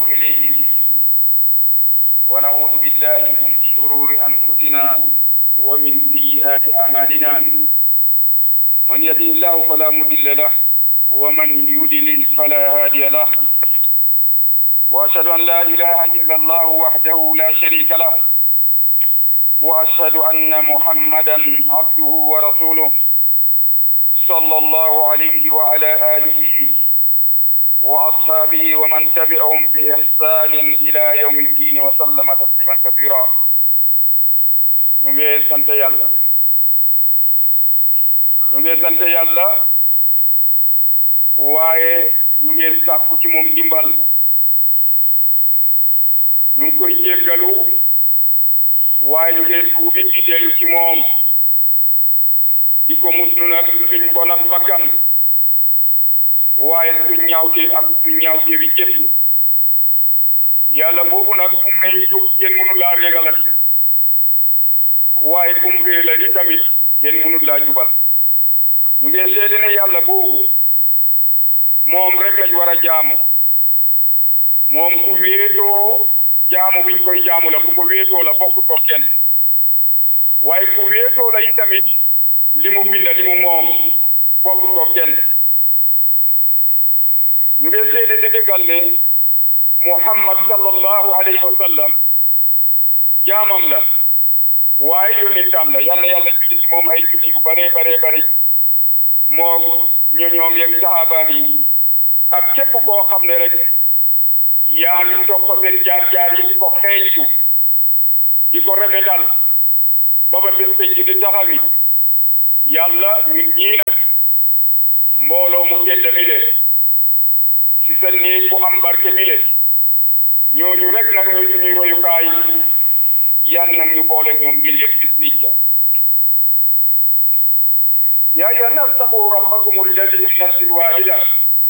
إليه ونعوذ بالله من شرور أنفسنا ومن سيئات أعمالنا من يهده الله فلا مضل له ومن يضلل فلا هادي له وأشهد أن لا إله إلا الله وحده لا شريك له وأشهد أن محمدا عبده ورسوله صلى الله عليه وعلى آله وأصحابه ومن تبعهم بإحسان إلى يوم الدين وسلم تسليما كثيرا ñu ngi sant yàlla ñu ngi sant yàlla waaye ñu ngi sàkku ci moom dimbal ñu ngi koy jéggalu waaye ñu ngi tuubi di dellu ci moom di ko muslu nag suñ bon ak bakkan waaye suñ ñaawte ak suñ ñaawte bi jëf yàlla boobu nag fu may jóg kenn mënu laa régalat waaye kum réela di tamit kenn mënu laa jubal ñu ngi seede ne yàlla boobu moom rek lañ war a jaamu moom ku wéetoo jaamu biñ koy jaamu la ku ko wéetoo la bokku ko kenn waaye ku wéetoo la itamit li mu binda li mu moom bokku ko kenn ñu ngi seede di dëggal ne muhammad sallallahu alayhi wa sallam jaamam la waaye yónnitam la yal na yàlla julli ci moom ay julli yu bare bare bare moo ñoñoom yeeg saxaabaam yi ak képp koo xam ne rek yaa ngi topp seen jaar-jaar yi di ko xeeñtu di ko rafetal ba ba bés penc di taxawi yàlla ñun ñii nag mbooloo mu tedd mi le ci sa néeg bu am barke bi le ñooñu rek nag ñooy suñuy royukaay yan nag ñu boole ñoom ëllëg bis nicca يا أيها الناس اتقوا ربكم الذي من نفس واحدة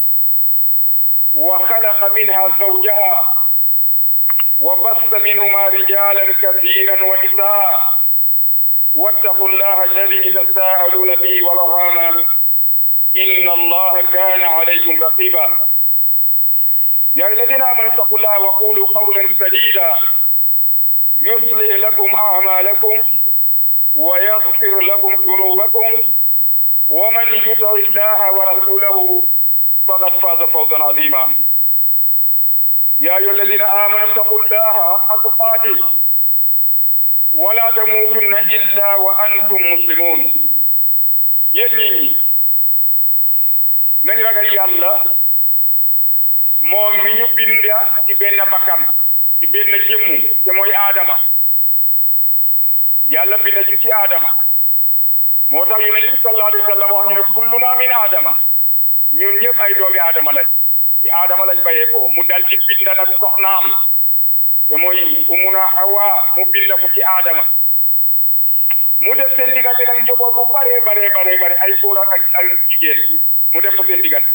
وخلق منها زوجها وبث منهما رجالا كثيرا ونساء واتقوا الله الذي تساءلون به والأرحام إن الله كان عليكم رقيبا يا الذين آمنوا اتقوا الله وقولوا قولا سديدا يصلح لكم أعمالكم ويغفر لكم ذنوبكم ومن يطع الله ورسوله فقد فاز فوزا عظيما يا ايها الذين امنوا اتقوا الله حق تقاته ولا تموتن الا وانتم مسلمون يني nañ ragal yàlla moom mi ñu binda ci benn bakkan ci benn jëmmu te mooy aadama yàlla binda ci ci aadama moo tax yonent bi sallallahu alayhi wa sallam wax ñu ne kulluna min aadama ñun ñëpp ay doomi aadama lañ ci aadama lañ bayee ko mu dal di bind nag soxnaam te mooy umuna hawa mu bind ko ci aadama mu def seen diggante nag njaboot bu bare bare bare bare ay góor ak ay jigéen mu def ko seen diggante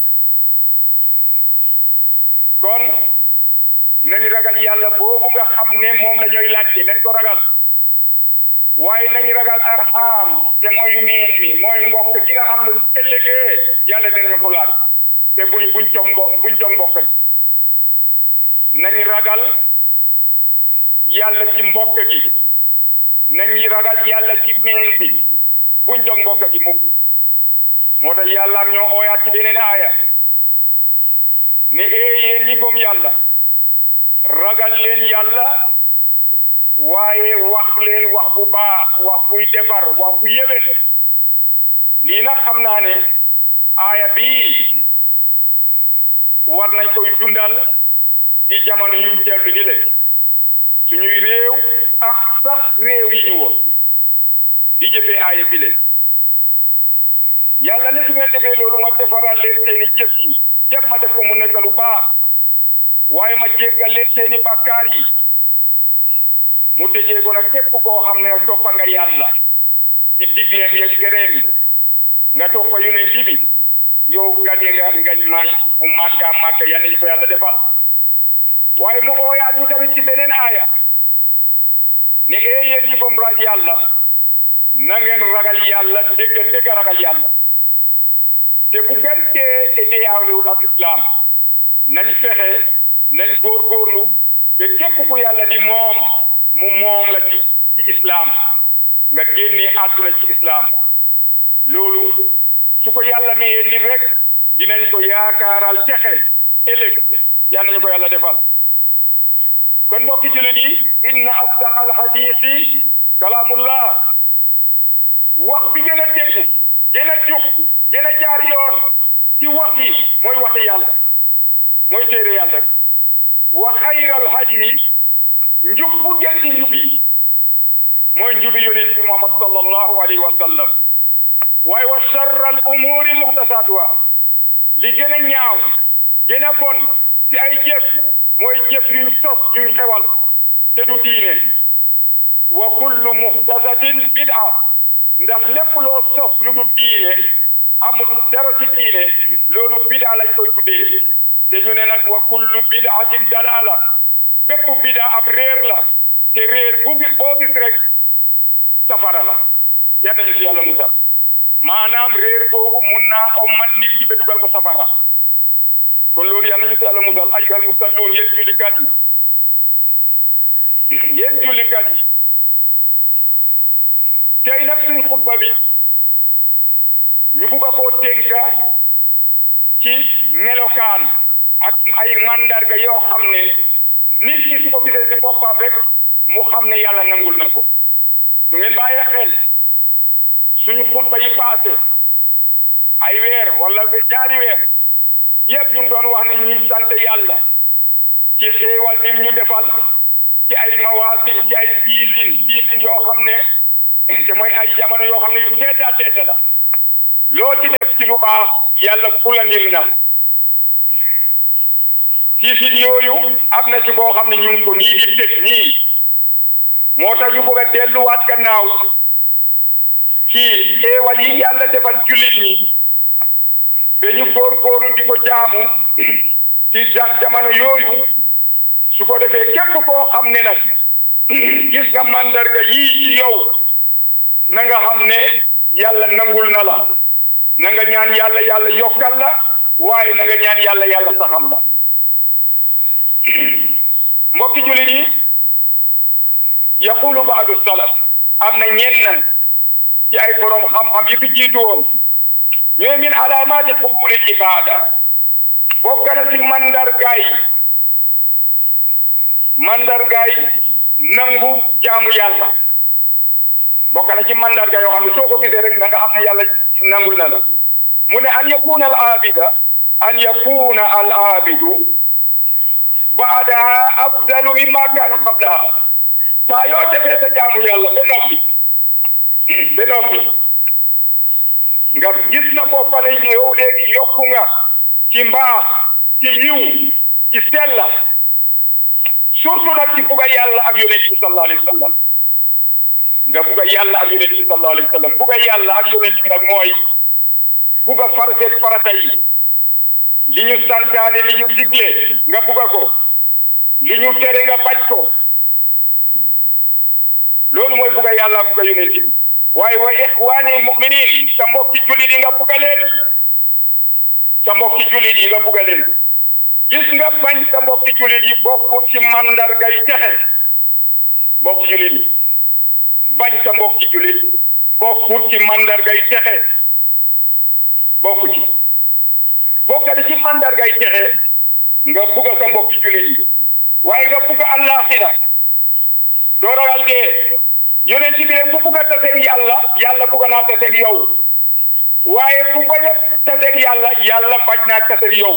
kon nañ ragal yàlla boobu nga xam ne moom la ñooy laajte nañ ko ragal waaye nañ ragal arxaam te mooy meen mi mooy mbokk gi nga xam ne su ëllëgee yàlla dinañu ko laaj te buñ buñ jom mbo buñ jom mbokk gi nañ ragal yàlla ci mbokk gi nañ ragal yàlla ci meen bi buñ jom mbokk gi mukk moo tax yàlla am ñoo ooyaat ci beneen aaya ne ee yéen ñi gëm yàlla ragal leen yàlla waaye wax leen wax bu baax wax buy defar wax bu yéwén lii nag xam naa ne aaya bii war nañ koy dundal ci jamono yuñ teel bi le suñuy réew ak sax réew yi ñu wër di jëfee aaya bi le yàlla ne su ngeen defee loolu ma defaral leen seeni jëf yi jëf ma def ko mu nekk lu baax waaye ma jéggal leen seeni bàkkaar yi mu tëjee ko nag képp koo xam ne toppa nga yàlla ci digleem yeeg kereem nga toppa yonent bi yow gañe nga ngañ maay bu màgga màgga yal nañu ko yàlla defal waaye mu ooyaat ñu tamit ci beneen aaya ne ee yéen ñi gëm raj yàlla na ngeen ragal yàlla dégg dégg ragal yàlla te bu gën dee te dee awlewul ak islam nañ fexe nañ góorgóorlu góorgóorlu te képp ku yàlla di moom mu moom la ci ci islam nga génnee àdduna ci islam loolu su ko yàlla mayee nit rek dinañ ko yaakaaral texe ëllëg yal nañu ko yàlla defal kon mbokki jullit yi inna asdaq alhadisi kalaamullah wax bi gën a dégg gën a jub gën a jaar yoon ci wax yi mooy waxi yàlla mooy téere yàlla wa xayral hadi njub bu gën ci njub yi mooy njubi yonent bi Muhammad sallallahu alayhi wa sallam waaye wa sharral umuri muhtasatuha li gën a ñaaw gën a bon ci ay jëf mooy jëf yuñ sos yuñ xewal te du diine wa kullu muhtasatin bid'a ndax lépp loo sos lu du diine amul dara ci diine loolu bid'a lañ koy tuddee te ñu ne nag wa kullu bid'atin dalala bépp bid'a ab réer la te réer bu gis boo gis rek safara la yal nañu si yàlla musal maanaam réer googu mun naa ommat nit ki ba dugal ko safara kon loolu yal nañu si yàlla musal ayyuhal musalluun yéen jullikat yi yéen jullikat yi tey nag suñ xutba bi ñu bugg a koo tënka ci melokaan ak ay mandarga yoo xam ne nit ki su ko gisee si boppam rek mu xam ne yàlla nangul na ko su ngeen bàyyee xel suñu xutba yi passé ay weer wala ñaari weer yëpp ñu doon wax ne ñuy sant yàlla ci xéewal bi ñu defal ci ay mawaasim ci ay season season yoo xam ne te mooy ay jamono yoo xam ne yu tedda tedda la loo ci def ci lu baax yàlla fulandir na season yooyu am na ci boo xam ne ñu ngi ko nii di teg nii moo tax ñu bëgg a delluwaat gannaaw ci xéewal yi yàlla defal jullit ñi ba ñu góorgóorlu di ko jaamu ci jamono yooyu su ko defee képp koo xam ne nag gis nga mandarga yii ci yow na nga xam ne yàlla nangul na la na nga ñaan yàlla yàlla yokkal la waaye na nga ñaan yàlla yàlla saxal la mbokki jullit yi yaqulu baadu salaf am na ñenn ci ay borom xam-xam yi fi jiitu woon ñu ne min alaamaati qubuli ibaada bokk na ci mandargaay mandargaay nangu jaamu yàlla bokk na ci mandarga yoo xam ne soo ko gisee rek na nga xam ne yàlla nangul na la mu ne an yakuna al abida an yakuna al abidu baadaha afdalu mimma kaana qablaha saa yoo defee sa jaamu yàlla ba noppi ba noppi nga gis na ko fa ne yow léegi yokku nga ci mbaax ci yiw ci sella surtout nag ci bugga yàlla ak yonent bi sallallahu alayhi wa sallam nga bugga yàlla ak yonent bi sallallahu alayhi wa sallam bugga yàlla ak yonent bi nag mooy bugga farseet farata yi li ñu santaane li ñu digle nga bugga ko li ñu tere nga bañ ko loolu mooy bugga yàlla bugga yonent bi waaye wa ixwaani muminin sa mbokki jullit yi nga bugga leen sa mbokki jullit yi nga bugga leen gis nga bañ sa mbokki jullit yi bokk ci mandargay texe mbokki jullit yi bañ sa mbokki jullit bokk ci mandargay texe bokk ci bokkati ci mandargay texe nga bugga sa mbokki jullit yi waaye nga bugga àllaaxira doo ragal dee yonent bi ne ku bugg a taseeg yàlla yàlla bugg naa taseeg yow waaye ku bañ a taseeg yàlla yàlla bañ naa taseeg yow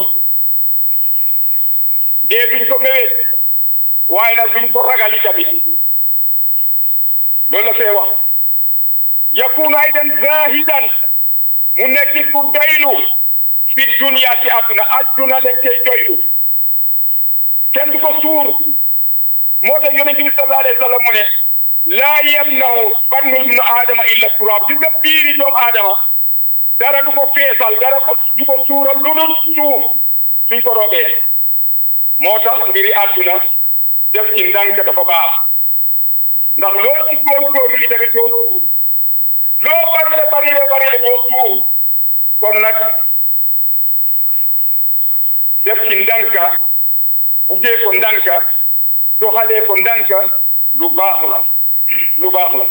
dee duñ ko méwét waaye nag duñ ko ragali tamit loolu la fee wax yakunu aydan zahidan mu nekk ku doylu fi dunya ci àdduna àdduna lañ cay doylu kenn du ko suur moo tax yonent bi sallallahu alayhi wa sallam mu ne laa yamnahu batnu ibnu aadama illa turaab gis nga biiri doomu aadama dara du ko feesal dara ko du ko suural lu dul suuf suñ ko roobee moo tax mbiri àdduna def ci ndànk dafa baax ndax loo ci góorgóorlu yi tamit doo suuf loo bari la bari la bari la doo suuf kon nag def ci ndànka buggee ko ndànka doxalee ko ndànka lu baax la lu baax la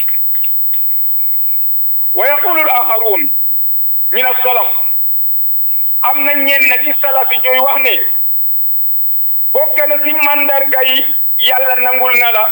wa yaqulu al axaruun min as-salaf am na ñenn ci salaf yi ñuy wax ne bokk na ci mandarga yi yàlla nangul na la